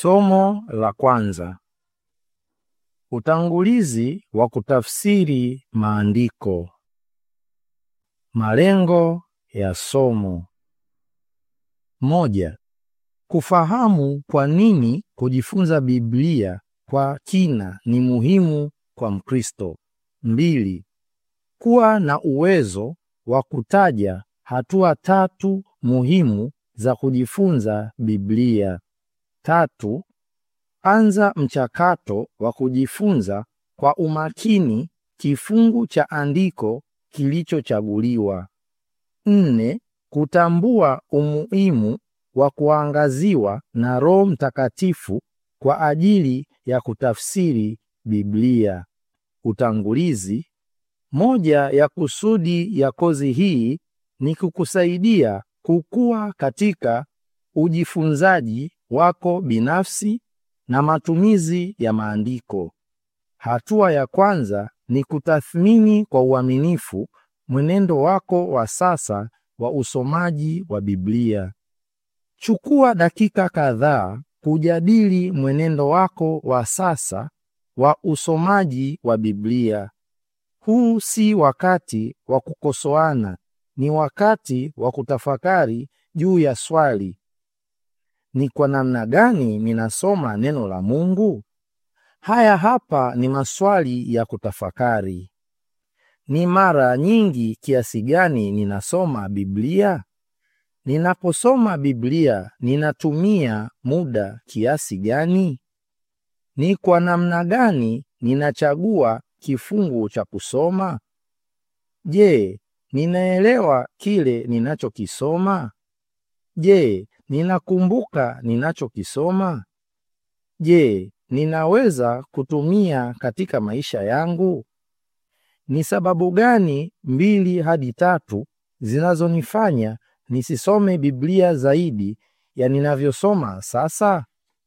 Somo la kwanza. Utangulizi wa kutafsiri maandiko. Malengo ya somo. Moja, kufahamu kwa nini kujifunza Biblia kwa kina ni muhimu kwa Mkristo. Mbili, kuwa na uwezo wa kutaja hatua tatu muhimu za kujifunza Biblia. Tatu, anza mchakato wa kujifunza kwa umakini kifungu cha andiko kilichochaguliwa. Nne, kutambua umuhimu wa kuangaziwa na Roho Mtakatifu kwa ajili ya kutafsiri Biblia. Utangulizi. Moja ya kusudi ya kozi hii ni kukusaidia kukua katika ujifunzaji wako binafsi na matumizi ya maandiko. Hatua ya kwanza ni kutathmini kwa uaminifu mwenendo wako wa sasa wa usomaji wa Biblia. Chukua dakika kadhaa kujadili mwenendo wako wa sasa wa usomaji wa Biblia. Huu si wakati wa kukosoana, ni wakati wa kutafakari juu ya swali: ni kwa namna gani ninasoma neno la Mungu? Haya hapa ni maswali ya kutafakari. Ni mara nyingi kiasi gani ninasoma Biblia? Ninaposoma Biblia ninatumia muda kiasi gani? Ni kwa namna gani ninachagua kifungu cha kusoma? Je, ninaelewa kile ninachokisoma? Je, ninakumbuka ninachokisoma? Je, ninaweza kutumia katika maisha yangu? Ni sababu gani mbili hadi tatu zinazonifanya nisisome Biblia zaidi ya ninavyosoma sasa?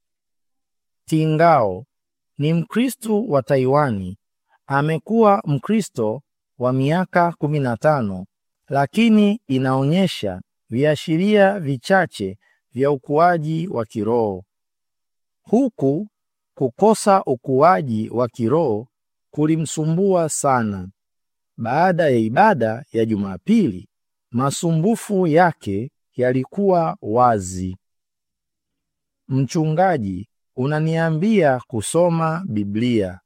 Tingao ni Mkristo wa Taiwani. Amekuwa Mkristo wa miaka 15 lakini inaonyesha viashiria vichache vya ukuaji wa kiroho. Huku kukosa ukuaji wa kiroho kulimsumbua sana. Baada ya ibada ya Jumapili, masumbufu yake yalikuwa wazi. Mchungaji, unaniambia kusoma Biblia.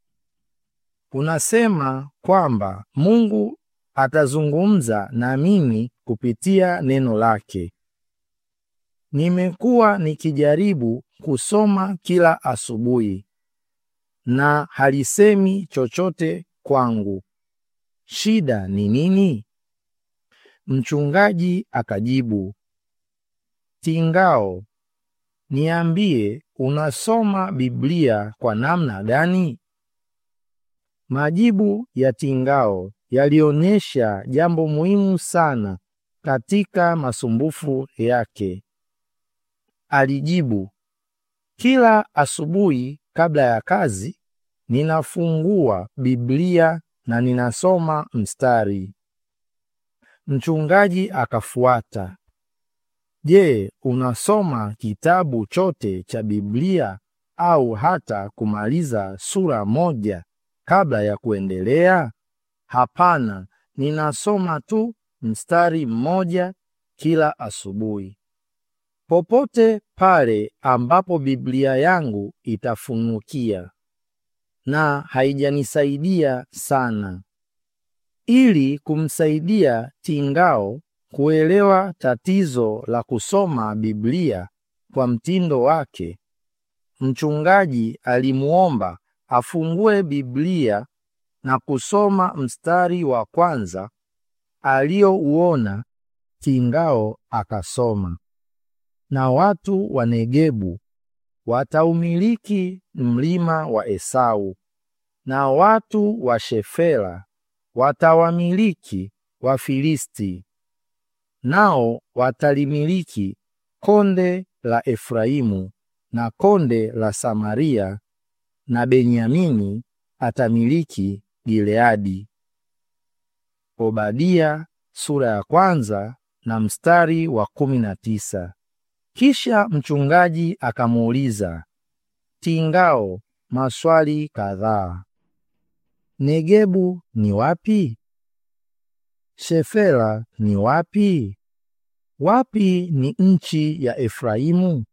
Unasema kwamba Mungu atazungumza na mimi kupitia neno lake. Nimekuwa nikijaribu kusoma kila asubuhi na halisemi chochote kwangu. Shida ni nini? Mchungaji akajibu, Tingao, niambie unasoma Biblia kwa namna gani? Majibu ya Tingao yalionyesha jambo muhimu sana katika masumbufu yake. Alijibu, kila asubuhi kabla ya kazi ninafungua Biblia na ninasoma mstari. Mchungaji akafuata, Je, unasoma kitabu chote cha Biblia au hata kumaliza sura moja kabla ya kuendelea? Hapana, ninasoma tu mstari mmoja kila asubuhi. Popote pale ambapo Biblia yangu itafunukia na haijanisaidia sana. Ili kumsaidia Tingao kuelewa tatizo la kusoma Biblia kwa mtindo wake, mchungaji alimuomba afungue Biblia na kusoma mstari wa kwanza aliyouona. Tingao akasoma, na watu wa Negebu wataumiliki mlima wa Esau, na watu wa Shefela watawamiliki Wafilisti, nao watalimiliki konde la Efraimu na konde la Samaria, na Benyamini atamiliki Gileadi. Obadia sura ya kwanza na mstari wa kumi na tisa. Kisha mchungaji akamuuliza Tingao maswali kadhaa. Negebu ni wapi? Shefela ni wapi? Wapi ni nchi ya Efraimu?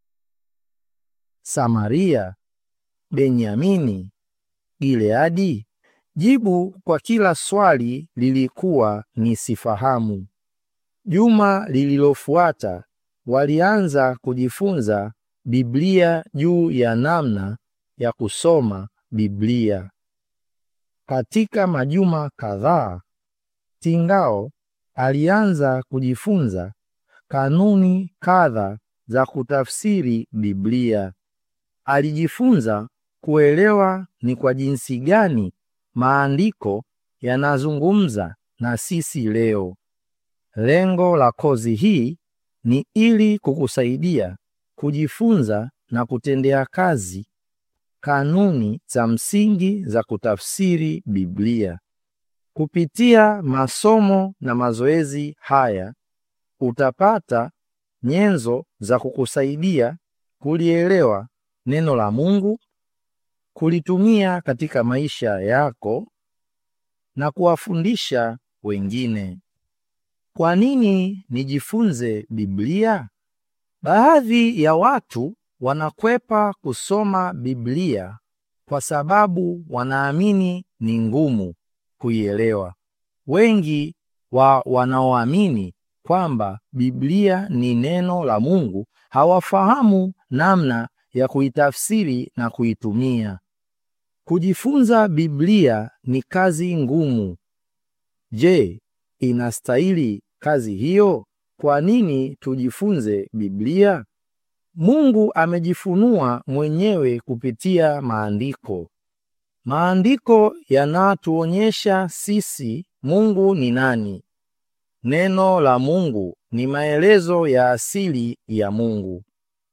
Samaria, Benyamini, Gileadi? Jibu kwa kila swali lilikuwa ni sifahamu. Juma lililofuata walianza kujifunza Biblia juu ya namna ya kusoma Biblia. Katika majuma kadhaa, Tingao alianza kujifunza kanuni kadha za kutafsiri Biblia. Alijifunza kuelewa ni kwa jinsi gani maandiko yanazungumza na sisi leo. Lengo la kozi hii ni ili kukusaidia kujifunza na kutendea kazi kanuni za msingi za kutafsiri Biblia. Kupitia masomo na mazoezi haya utapata nyenzo za kukusaidia kulielewa neno la Mungu, kulitumia katika maisha yako na kuwafundisha wengine. Kwa nini nijifunze Biblia? Baadhi ya watu wanakwepa kusoma Biblia kwa sababu wanaamini ni ngumu kuielewa. Wengi wa wanaoamini kwamba Biblia ni neno la Mungu hawafahamu namna ya kuitafsiri na kuitumia. Kujifunza Biblia ni kazi ngumu. Je, inastahili kazi hiyo? Kwa nini tujifunze Biblia? Mungu amejifunua mwenyewe kupitia maandiko. Maandiko yanatuonyesha sisi Mungu ni nani. Neno la Mungu ni maelezo ya asili ya Mungu.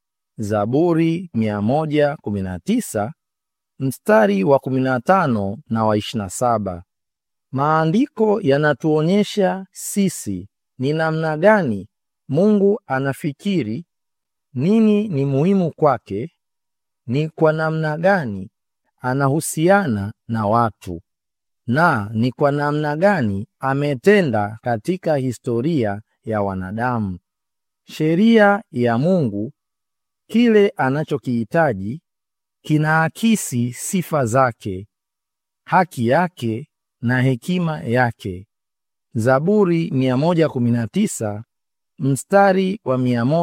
Zaburi 119 mstari wa 15 na wa 27. Maandiko yanatuonyesha sisi ni namna gani Mungu anafikiri, nini ni muhimu kwake, ni kwa namna gani anahusiana na watu, na ni kwa namna gani ametenda katika historia ya wanadamu. Sheria ya Mungu, kile anachokihitaji, kinaakisi sifa zake, haki yake na hekima yake. Zaburi 119 mstari wa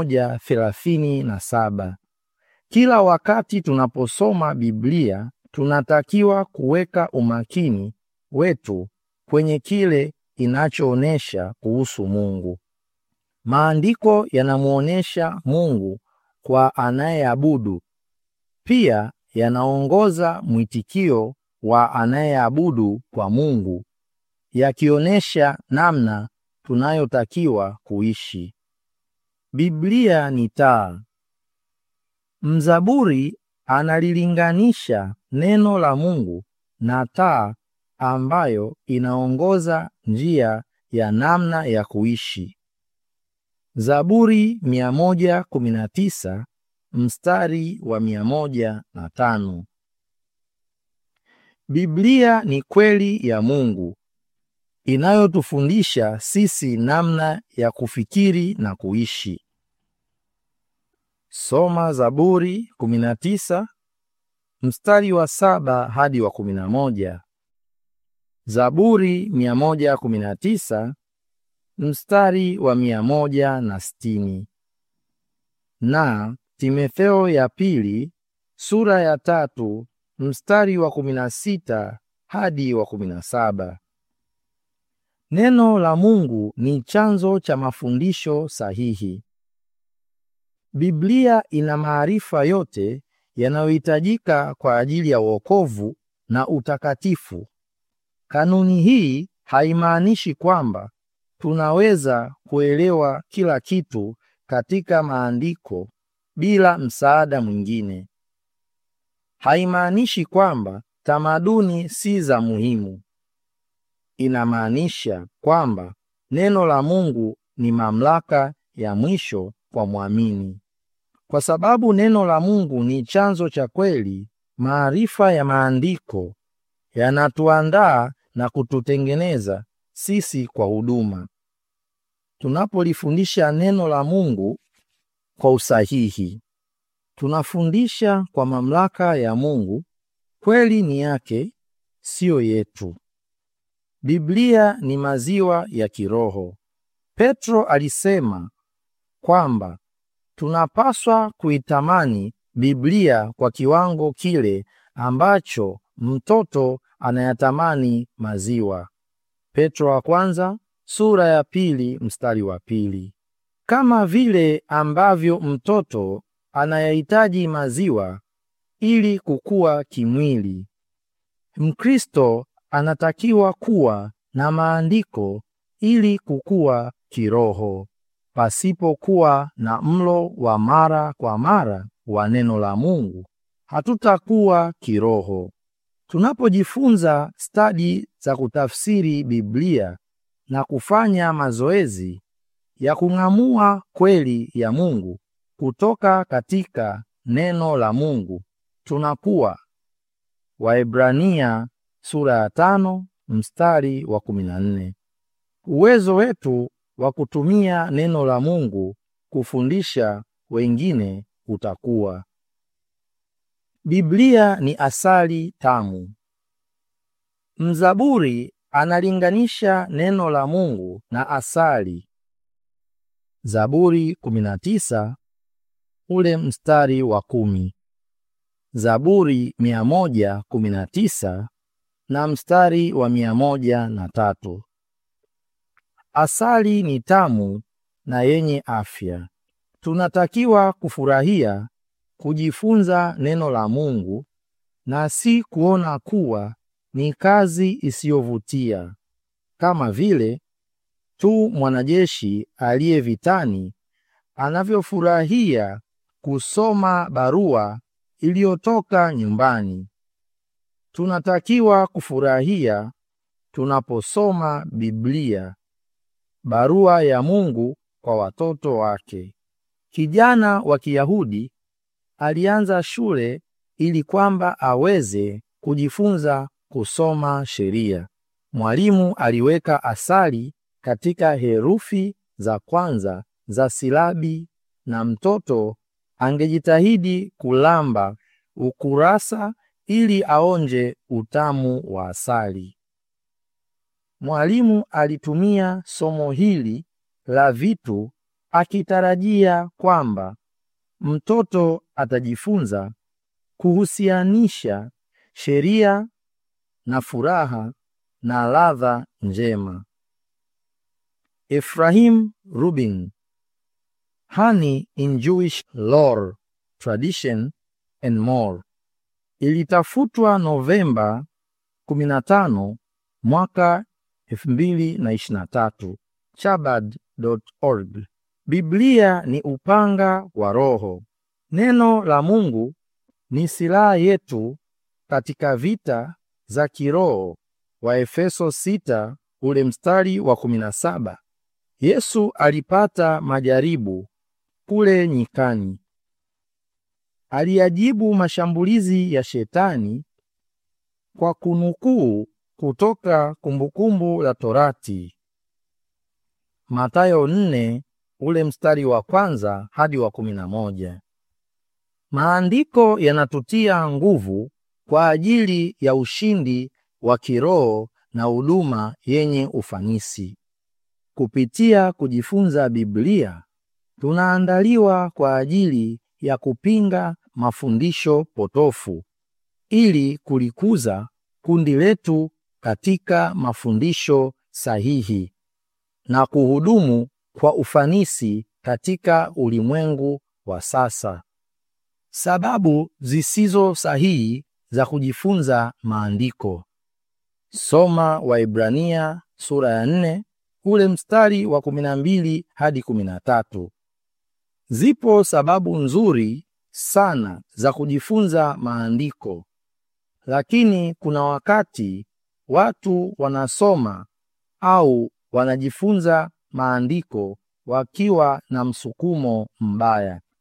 137. Kila wakati tunaposoma Biblia tunatakiwa kuweka umakini wetu kwenye kile inachoonesha kuhusu Mungu. Maandiko yanamwonyesha Mungu kwa anayeabudu, pia yanaongoza mwitikio wa anayeabudu kwa Mungu, yakionyesha namna tunayotakiwa kuishi. Biblia ni taa. Mzaburi analilinganisha neno la Mungu na taa ambayo inaongoza njia ya namna ya kuishi. Zaburi 119 mstari wa 105. Biblia ni kweli ya Mungu inayotufundisha sisi namna ya kufikiri na kuishi. Soma Zaburi 19 mstari wa saba hadi wa 11. Zaburi 119 mstari wa 160. Na Timotheo ya pili sura ya tatu mstari wa 16 hadi wa 17. Neno la Mungu ni chanzo cha mafundisho sahihi. Biblia ina maarifa yote yanayohitajika kwa ajili ya wokovu na utakatifu. Kanuni hii haimaanishi kwamba tunaweza kuelewa kila kitu katika maandiko bila msaada mwingine. Haimaanishi kwamba tamaduni si za muhimu. Inamaanisha kwamba neno la Mungu ni mamlaka ya mwisho kwa mwamini. Kwa sababu neno la Mungu ni chanzo cha kweli, maarifa ya maandiko yanatuandaa na kututengeneza sisi kwa huduma. Tunapolifundisha neno la Mungu kwa usahihi, tunafundisha kwa mamlaka ya Mungu. Kweli ni yake, siyo yetu. Biblia ni maziwa ya kiroho. Petro alisema kwamba tunapaswa kuitamani Biblia kwa kiwango kile ambacho mtoto anayatamani maziwa. Petro wa kwanza sura ya pili mstari wa pili. Kama vile ambavyo mtoto anayahitaji maziwa ili kukua kimwili, Mkristo anatakiwa kuwa na maandiko ili kukua kiroho. Pasipokuwa na mlo wa mara kwa mara wa neno la Mungu, hatutakuwa kiroho. Tunapojifunza stadi za kutafsiri Biblia na kufanya mazoezi ya kung'amua kweli ya Mungu kutoka katika neno la Mungu, tunakuwa. Waebrania sura ya tano mstari wa kumi na nne. Uwezo wetu wa kutumia neno la Mungu kufundisha wengine utakuwa. Biblia ni asali tamu. Mzaburi analinganisha neno la Mungu na asali. Zaburi 19 ule mstari wa kumi. Zaburi 119 na mstari wa mia moja na tatu. Asali ni tamu na yenye afya. Tunatakiwa kufurahia kujifunza neno la Mungu na si kuona kuwa ni kazi isiyovutia, kama vile tu mwanajeshi aliye vitani anavyofurahia kusoma barua iliyotoka nyumbani. Tunatakiwa kufurahia tunaposoma Biblia, barua ya Mungu kwa watoto wake. Kijana wa Kiyahudi alianza shule ili kwamba aweze kujifunza kusoma sheria. Mwalimu aliweka asali katika herufi za kwanza za silabi na mtoto angejitahidi kulamba ukurasa ili aonje utamu wa asali. Mwalimu alitumia somo hili la vitu akitarajia kwamba mtoto atajifunza kuhusianisha sheria na furaha na ladha njema. Ephraim Rubin, Honey in Jewish Lore, Tradition and More, ilitafutwa Novemba 15 mwaka 2023, chabad.org. Biblia ni upanga wa Roho. Neno la Mungu ni silaha yetu katika vita za kiroho. Waefeso 6 ule mstari wa 17. Yesu alipata majaribu kule nyikani. Aliyajibu mashambulizi ya Shetani kwa kunukuu kutoka Kumbukumbu la Torati. Mathayo 4 ule mstari wa kwanza hadi wa 11. Maandiko yanatutia nguvu kwa ajili ya ushindi wa kiroho na huduma yenye ufanisi. Kupitia kujifunza Biblia, tunaandaliwa kwa ajili ya kupinga mafundisho potofu ili kulikuza kundi letu katika mafundisho sahihi na kuhudumu kwa ufanisi katika ulimwengu wa sasa. Sababu zisizo sahihi za kujifunza maandiko. Soma Waibrania sura ya 4 ule mstari wa 12 hadi 13. Zipo sababu nzuri sana za kujifunza maandiko, lakini kuna wakati watu wanasoma au wanajifunza maandiko wakiwa na msukumo mbaya.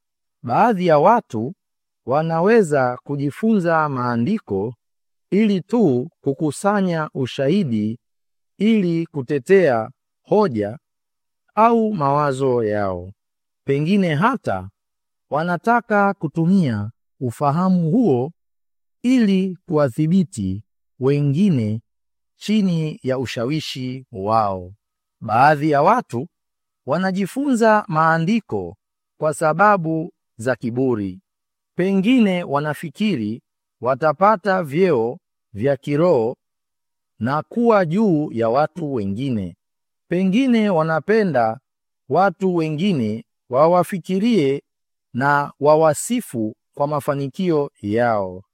Baadhi ya watu wanaweza kujifunza maandiko ili tu kukusanya ushahidi ili kutetea hoja au mawazo yao. Pengine hata wanataka kutumia ufahamu huo ili kuwadhibiti wengine chini ya ushawishi wao. Baadhi ya watu wanajifunza maandiko kwa sababu za kiburi. Pengine wanafikiri watapata vyeo vya kiroho na kuwa juu ya watu wengine. Pengine wanapenda watu wengine wawafikirie na wawasifu kwa mafanikio yao.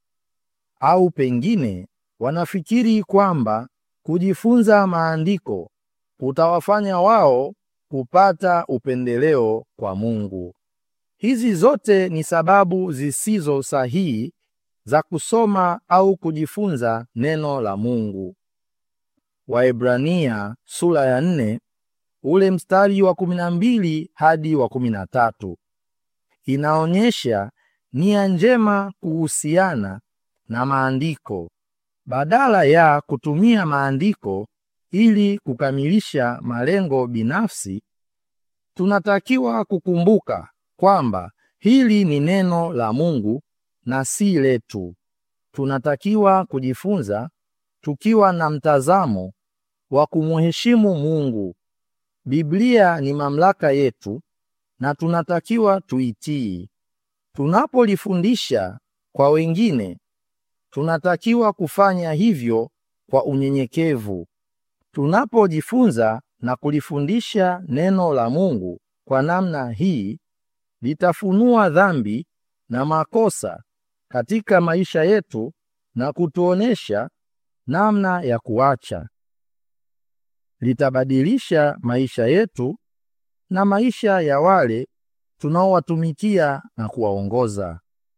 Au pengine wanafikiri kwamba kujifunza maandiko kutawafanya wao kupata upendeleo kwa Mungu. Hizi zote ni sababu zisizo sahihi za kusoma au kujifunza neno la Mungu. Waebrania sura ya nne ule mstari wa kumi na mbili hadi wa kumi na tatu inaonyesha nia njema kuhusiana na maandiko. Badala ya kutumia maandiko ili kukamilisha malengo binafsi, tunatakiwa kukumbuka kwamba hili ni neno la Mungu na si letu. Tunatakiwa kujifunza tukiwa na mtazamo wa kumheshimu Mungu. Biblia ni mamlaka yetu na tunatakiwa tuitii. Tunapolifundisha kwa wengine, tunatakiwa kufanya hivyo kwa unyenyekevu. Tunapojifunza na kulifundisha neno la Mungu kwa namna hii, litafunua dhambi na makosa katika maisha yetu na kutuonesha namna ya kuacha. Litabadilisha maisha yetu na maisha ya wale tunaowatumikia na kuwaongoza.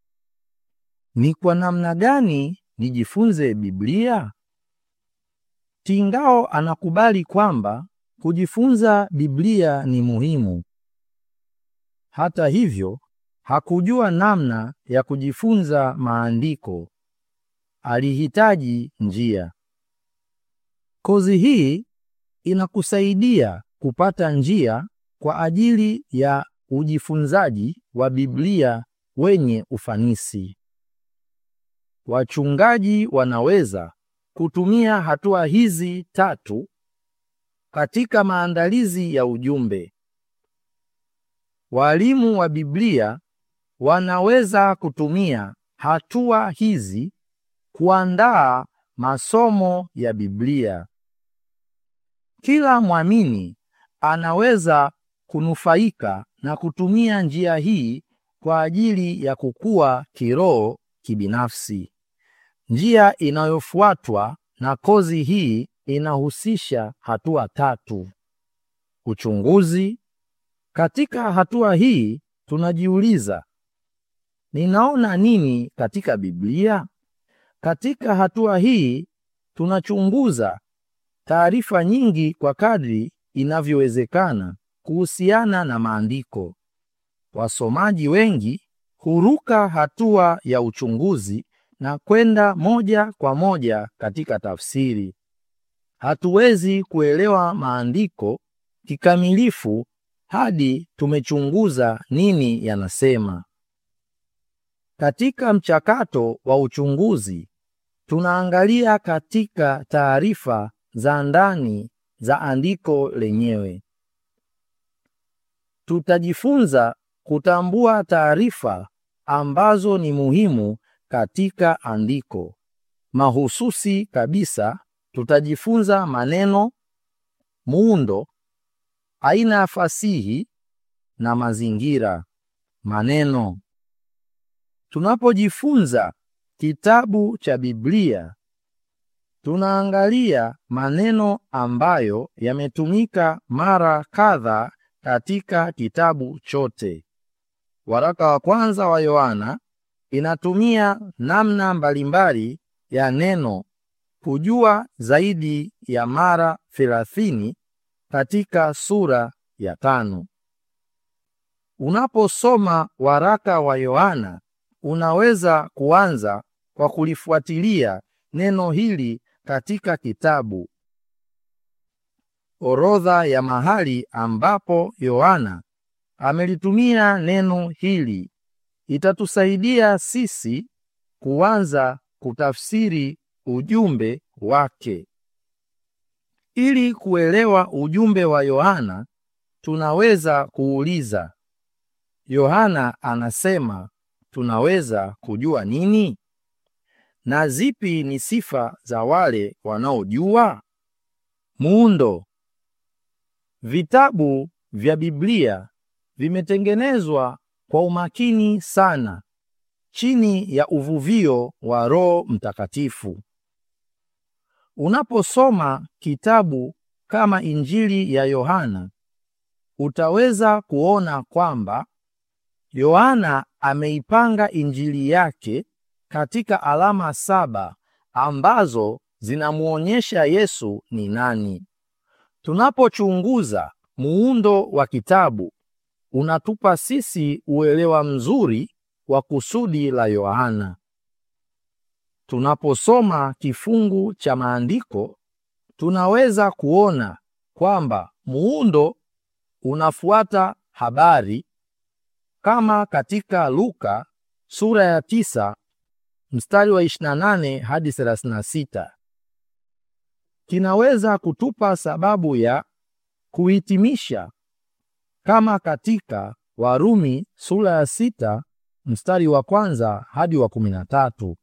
Ni kwa namna gani nijifunze Biblia? Tingao anakubali kwamba kujifunza Biblia ni muhimu. Hata hivyo, hakujua namna ya kujifunza maandiko. Alihitaji njia. Kozi hii inakusaidia kupata njia kwa ajili ya ujifunzaji wa Biblia wenye ufanisi. Wachungaji wanaweza kutumia hatua hizi tatu katika maandalizi ya ujumbe. Walimu wa Biblia wanaweza kutumia hatua hizi kuandaa masomo ya Biblia. Kila mwamini anaweza kunufaika na kutumia njia hii kwa ajili ya kukua kiroho kibinafsi. Njia inayofuatwa na kozi hii inahusisha hatua tatu. Uchunguzi. Katika hatua hii tunajiuliza, ninaona nini katika Biblia? Katika hatua hii tunachunguza taarifa nyingi kwa kadri inavyowezekana kuhusiana na maandiko. Wasomaji wengi huruka hatua ya uchunguzi na kwenda moja kwa moja katika tafsiri. Hatuwezi kuelewa maandiko kikamilifu hadi tumechunguza nini yanasema. Katika mchakato wa uchunguzi, tunaangalia katika taarifa za ndani za andiko lenyewe. Tutajifunza kutambua taarifa ambazo ni muhimu katika andiko. Mahususi kabisa, tutajifunza maneno, muundo, aina ya fasihi na mazingira. Maneno. Tunapojifunza kitabu cha Biblia, tunaangalia maneno ambayo yametumika mara kadha katika kitabu chote. Waraka wa kwanza wa Yohana inatumia namna mbalimbali ya neno kujua zaidi ya mara thelathini katika sura ya tano. Unaposoma waraka wa Yohana, unaweza kuanza kwa kulifuatilia neno hili katika kitabu. Orodha ya mahali ambapo Yohana amelitumia neno hili itatusaidia sisi kuanza kutafsiri ujumbe wake. Ili kuelewa ujumbe wa Yohana, tunaweza kuuliza, Yohana anasema tunaweza kujua nini? Na zipi ni sifa za wale wanaojua? Muundo. Vitabu vya Biblia vimetengenezwa kwa umakini sana chini ya uvuvio wa Roho Mtakatifu. Unaposoma kitabu kama Injili ya Yohana, utaweza kuona kwamba Yohana ameipanga Injili yake katika alama saba ambazo zinamuonyesha Yesu ni nani. Tunapochunguza muundo wa kitabu, unatupa sisi uelewa mzuri wa kusudi la Yohana. Tunaposoma kifungu cha maandiko, tunaweza kuona kwamba muundo unafuata habari kama katika Luka sura ya tisa mstari wa 28 hadi 36. Kinaweza kutupa sababu ya kuhitimisha kama katika Warumi sura ya sita mstari wa kwanza hadi wa kumi na tatu.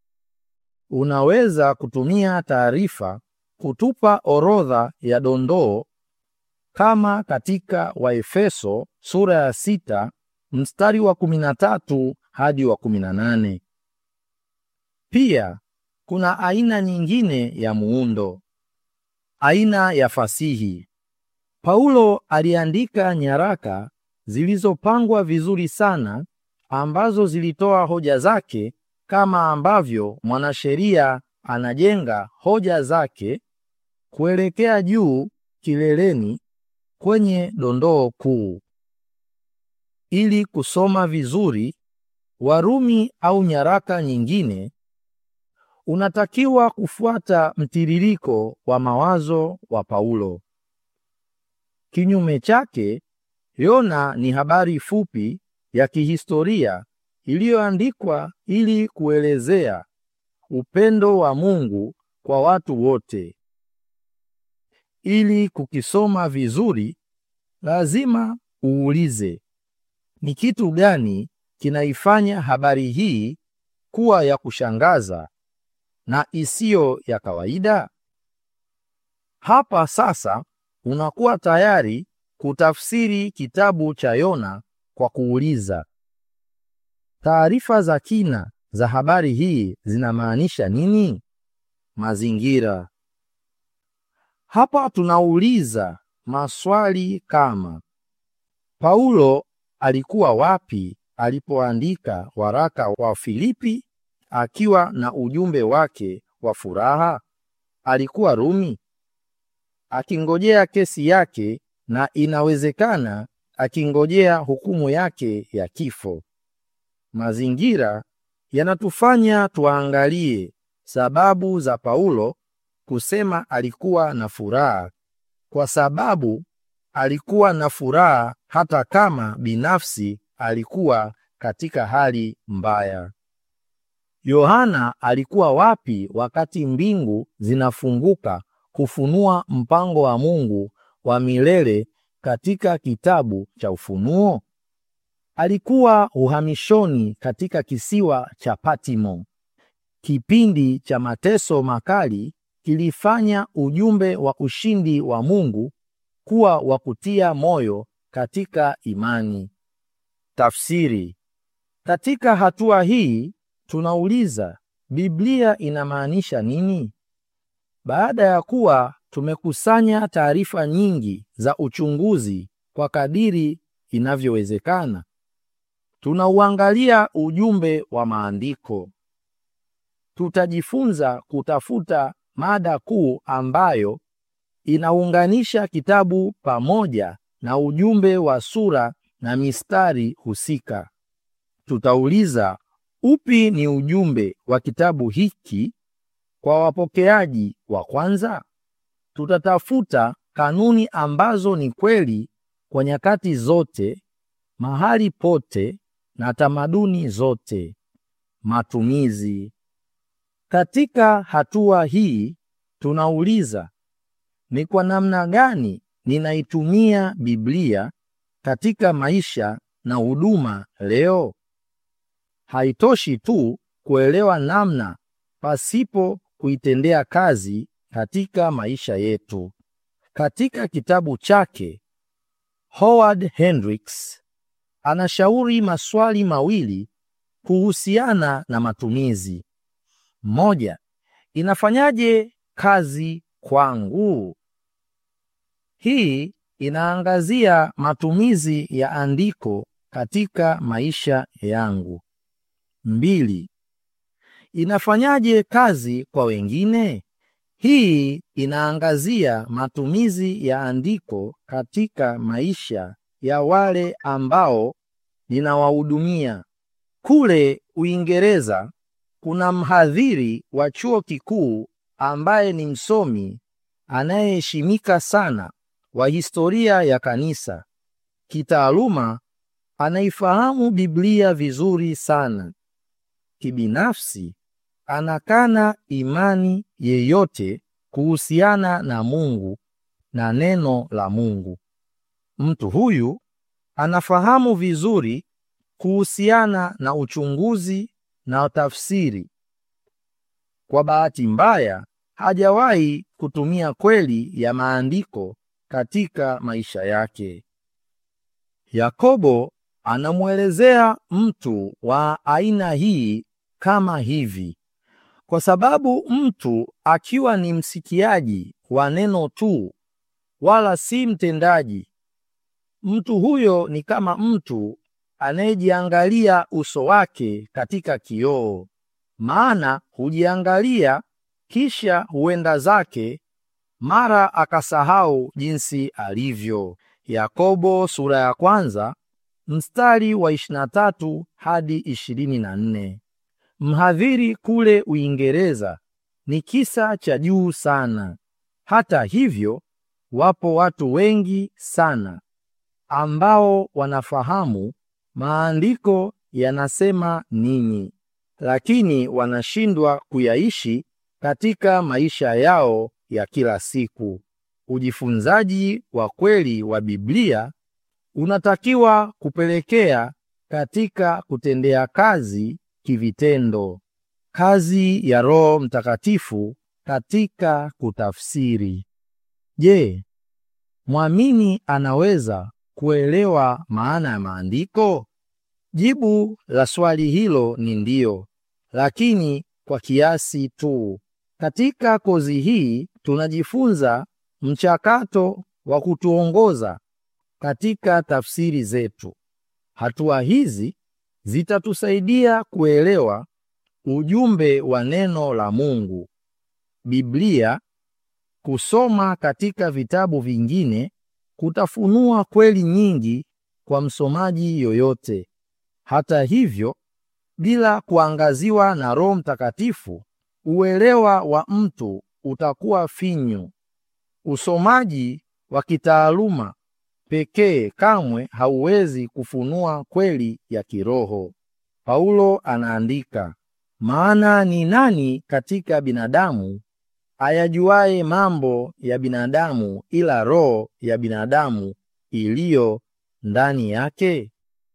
Unaweza kutumia taarifa kutupa orodha ya dondoo kama katika Waefeso sura ya sita mstari wa kumi na tatu hadi wa kumi na nane. Pia kuna aina nyingine ya muundo, aina ya fasihi. Paulo aliandika nyaraka zilizopangwa vizuri sana ambazo zilitoa hoja zake kama ambavyo mwanasheria anajenga hoja zake kuelekea juu kileleni kwenye dondoo kuu. Ili kusoma vizuri Warumi au nyaraka nyingine, unatakiwa kufuata mtiririko wa mawazo wa Paulo. Kinyume chake, Yona ni habari fupi ya kihistoria iliyoandikwa ili kuelezea upendo wa Mungu kwa watu wote. Ili kukisoma vizuri, lazima uulize, ni kitu gani kinaifanya habari hii kuwa ya kushangaza na isiyo ya kawaida? Hapa sasa unakuwa tayari kutafsiri kitabu cha Yona kwa kuuliza, taarifa za kina za habari hii zinamaanisha nini? Mazingira. Hapa tunauliza maswali kama Paulo alikuwa wapi alipoandika waraka wa Filipi akiwa na ujumbe wake wa furaha? Alikuwa Rumi akingojea kesi yake na inawezekana akingojea hukumu yake ya kifo. Mazingira yanatufanya tuangalie sababu za Paulo kusema alikuwa na furaha, kwa sababu alikuwa na furaha hata kama binafsi alikuwa katika hali mbaya. Yohana alikuwa wapi wakati mbingu zinafunguka kufunua mpango wa Mungu wa milele katika kitabu cha Ufunuo? Alikuwa uhamishoni katika kisiwa cha Patimo. Kipindi cha mateso makali kilifanya ujumbe wa ushindi wa Mungu kuwa wa kutia moyo katika imani. Tafsiri. Katika hatua hii tunauliza, Biblia inamaanisha nini? Baada ya kuwa tumekusanya taarifa nyingi za uchunguzi kwa kadiri inavyowezekana, tunauangalia ujumbe wa maandiko. Tutajifunza kutafuta mada kuu ambayo inaunganisha kitabu pamoja na ujumbe wa sura na mistari husika. Tutauliza, upi ni ujumbe wa kitabu hiki kwa wapokeaji wa kwanza? Tutatafuta kanuni ambazo ni kweli kwa nyakati zote, mahali pote na tamaduni zote. Matumizi. Katika hatua hii tunauliza, ni kwa namna gani ninaitumia Biblia katika maisha na huduma leo? Haitoshi tu kuelewa namna pasipo kuitendea kazi katika maisha yetu. Katika kitabu chake Howard Hendricks anashauri maswali mawili kuhusiana na matumizi. Moja, inafanyaje kazi kwangu? Hii inaangazia matumizi ya andiko katika maisha yangu. Mbili, inafanyaje kazi kwa wengine? Hii inaangazia matumizi ya andiko katika maisha ya wale ambao ninawahudumia. Kule Uingereza kuna mhadhiri wa chuo kikuu ambaye ni msomi anayeheshimika sana wa historia ya kanisa. Kitaaluma anaifahamu Biblia vizuri sana. Kibinafsi anakana imani yeyote kuhusiana na Mungu na neno la Mungu. Mtu huyu anafahamu vizuri kuhusiana na uchunguzi na tafsiri. Kwa bahati mbaya, hajawahi kutumia kweli ya maandiko katika maisha yake. Yakobo anamwelezea mtu wa aina hii kama hivi: kwa sababu mtu akiwa ni msikiaji wa neno tu, wala si mtendaji, mtu huyo ni kama mtu anayejiangalia uso wake katika kioo. Maana hujiangalia kisha huenda zake, mara akasahau jinsi alivyo. Yakobo sura ya kwanza mstari wa 23 hadi 24. Mhadhiri kule Uingereza ni kisa cha juu sana. Hata hivyo, wapo watu wengi sana ambao wanafahamu maandiko yanasema nini, lakini wanashindwa kuyaishi katika maisha yao ya kila siku. Ujifunzaji wa kweli wa Biblia unatakiwa kupelekea katika kutendea kazi kivitendo, kazi ya Roho Mtakatifu katika kutafsiri. Je, mwamini anaweza kuelewa maana ya maandiko? Jibu la swali hilo ni ndiyo, lakini kwa kiasi tu. Katika kozi hii tunajifunza mchakato wa kutuongoza katika tafsiri zetu. Hatua hizi zitatusaidia kuelewa ujumbe wa neno la Mungu. Biblia kusoma katika vitabu vingine kutafunua kweli nyingi kwa msomaji yoyote. Hata hivyo, bila kuangaziwa na Roho Mtakatifu, uelewa wa mtu utakuwa finyu. Usomaji wa kitaaluma pekee kamwe hauwezi kufunua kweli ya kiroho. Paulo anaandika, maana ni nani katika binadamu ayajuaye mambo ya binadamu ila roho ya binadamu iliyo ndani yake?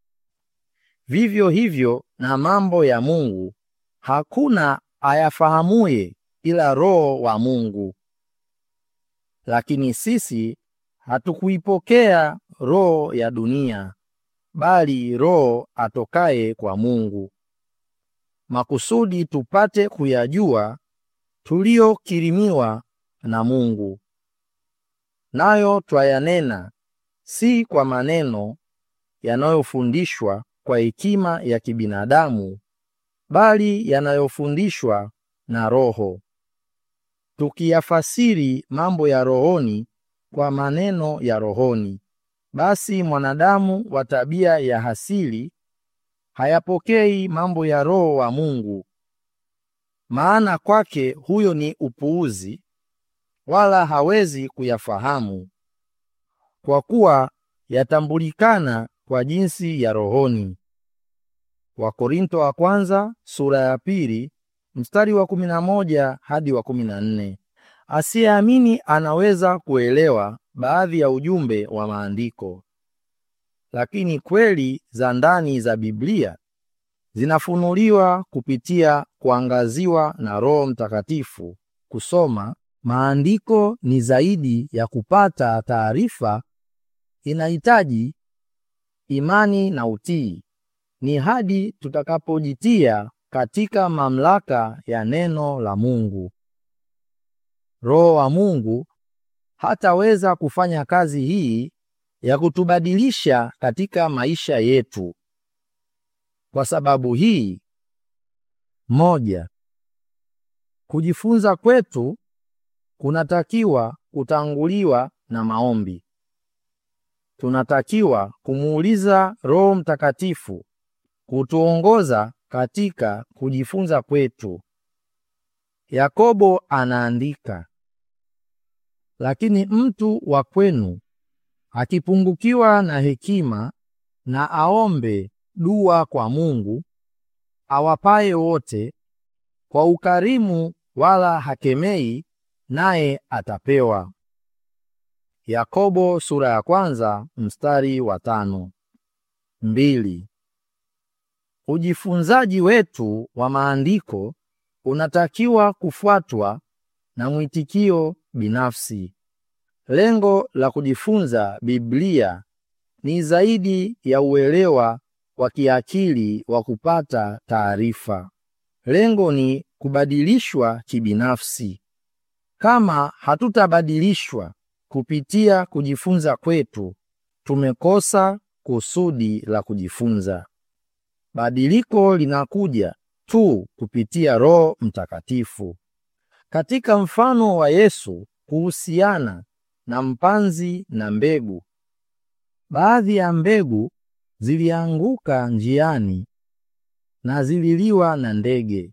Vivyo hivyo na mambo ya Mungu hakuna ayafahamuye ila Roho wa Mungu. Lakini sisi hatukuipokea roho ya dunia, bali Roho atokaye kwa Mungu, makusudi tupate kuyajua tuliyokirimiwa na Mungu. Nayo twayanena si kwa maneno yanayofundishwa kwa hekima ya kibinadamu, bali yanayofundishwa na Roho, tukiyafasiri mambo ya rohoni kwa maneno ya rohoni. basi mwanadamu wa tabia ya hasili hayapokei mambo ya Roho wa Mungu, maana kwake huyo ni upuuzi, wala hawezi kuyafahamu, kwa kuwa yatambulikana kwa jinsi ya rohoni. Wakorinto wa kwanza sura ya pili mstari wa kumi na moja hadi wa kumi na nne. Asiyeamini anaweza kuelewa baadhi ya ujumbe wa maandiko, lakini kweli za ndani za Biblia zinafunuliwa kupitia kuangaziwa na Roho Mtakatifu. Kusoma maandiko ni zaidi ya kupata taarifa, inahitaji imani na utii. Ni hadi tutakapojitia katika mamlaka ya neno la Mungu. Roho wa Mungu hataweza kufanya kazi hii ya kutubadilisha katika maisha yetu. Kwa sababu hii, moja, kujifunza kwetu kunatakiwa kutanguliwa na maombi. Tunatakiwa kumuuliza Roho Mtakatifu kutuongoza katika kujifunza kwetu. Yakobo anaandika, lakini mtu wa kwenu akipungukiwa na hekima, na aombe dua kwa Mungu awapaye wote kwa ukarimu, wala hakemei, naye atapewa. Yakobo sura ya kwanza mstari wa tano. Mbili. Ujifunzaji wetu wa maandiko unatakiwa kufuatwa na mwitikio binafsi. Lengo la kujifunza Biblia ni zaidi ya uelewa wa kiakili wa kupata taarifa. Lengo ni kubadilishwa kibinafsi. Kama hatutabadilishwa kupitia kujifunza kwetu, tumekosa kusudi la kujifunza. Badiliko linakuja tu kupitia Roho Mtakatifu. Katika mfano wa Yesu kuhusiana na mpanzi na mbegu, baadhi ya mbegu zilianguka njiani na zililiwa na ndege.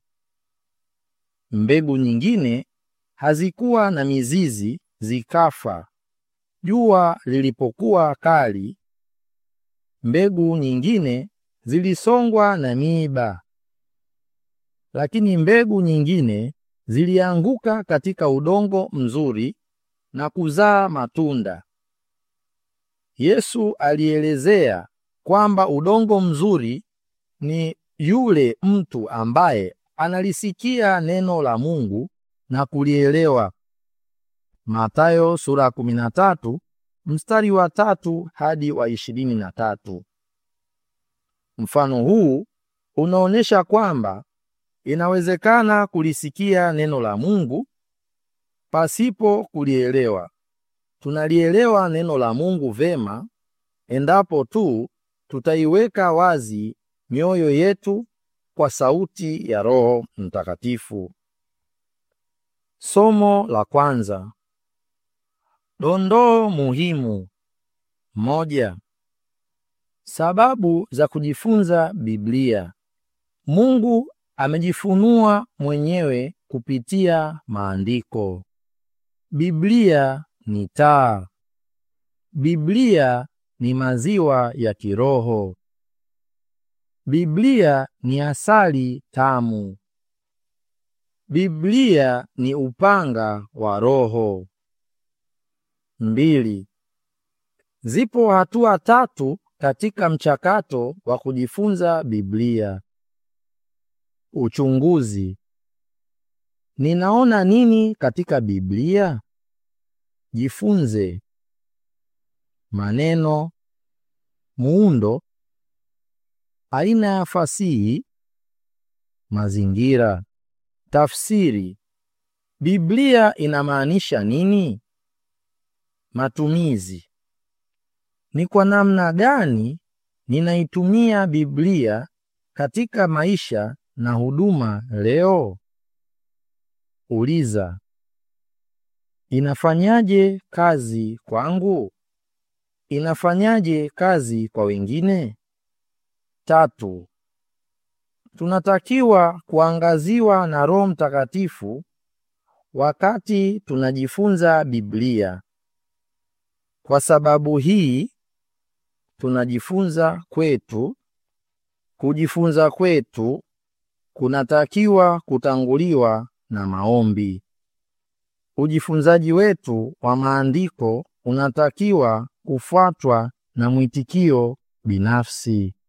Mbegu nyingine hazikuwa na mizizi, zikafa jua lilipokuwa kali. Mbegu nyingine zilisongwa na miiba, lakini mbegu nyingine zilianguka katika udongo mzuri na kuzaa matunda. Yesu alielezea kwamba udongo mzuri ni yule mtu ambaye analisikia neno la Mungu na kulielewa. Mathayo sura 13 mstari wa tatu hadi wa ishirini na tatu. Mfano huu unaonyesha kwamba inawezekana kulisikia neno la Mungu pasipo kulielewa. Tunalielewa neno la Mungu vema endapo tu tutaiweka wazi mioyo yetu kwa sauti ya Roho Mtakatifu. Somo la kwanza. Dondoo muhimu. Moja. Sababu za kujifunza Biblia. Mungu amejifunua mwenyewe kupitia maandiko. Biblia ni taa. Biblia ni maziwa ya kiroho. Biblia ni asali tamu. Biblia ni upanga wa Roho. Mbili. Zipo hatua tatu katika mchakato wa kujifunza Biblia. Uchunguzi. Ninaona nini katika Biblia? Jifunze. Maneno, muundo, aina ya fasihi, mazingira. Tafsiri. Biblia inamaanisha nini? Matumizi. Ni kwa namna gani ninaitumia Biblia katika maisha na huduma leo? Uliza. Inafanyaje kazi kwangu? inafanyaje kazi kwa wengine? Tatu, tunatakiwa kuangaziwa na Roho Mtakatifu wakati tunajifunza Biblia. Kwa sababu hii tunajifunza kwetu, kujifunza kwetu kunatakiwa kutanguliwa na maombi. Ujifunzaji wetu wa maandiko unatakiwa kufuatwa na mwitikio binafsi.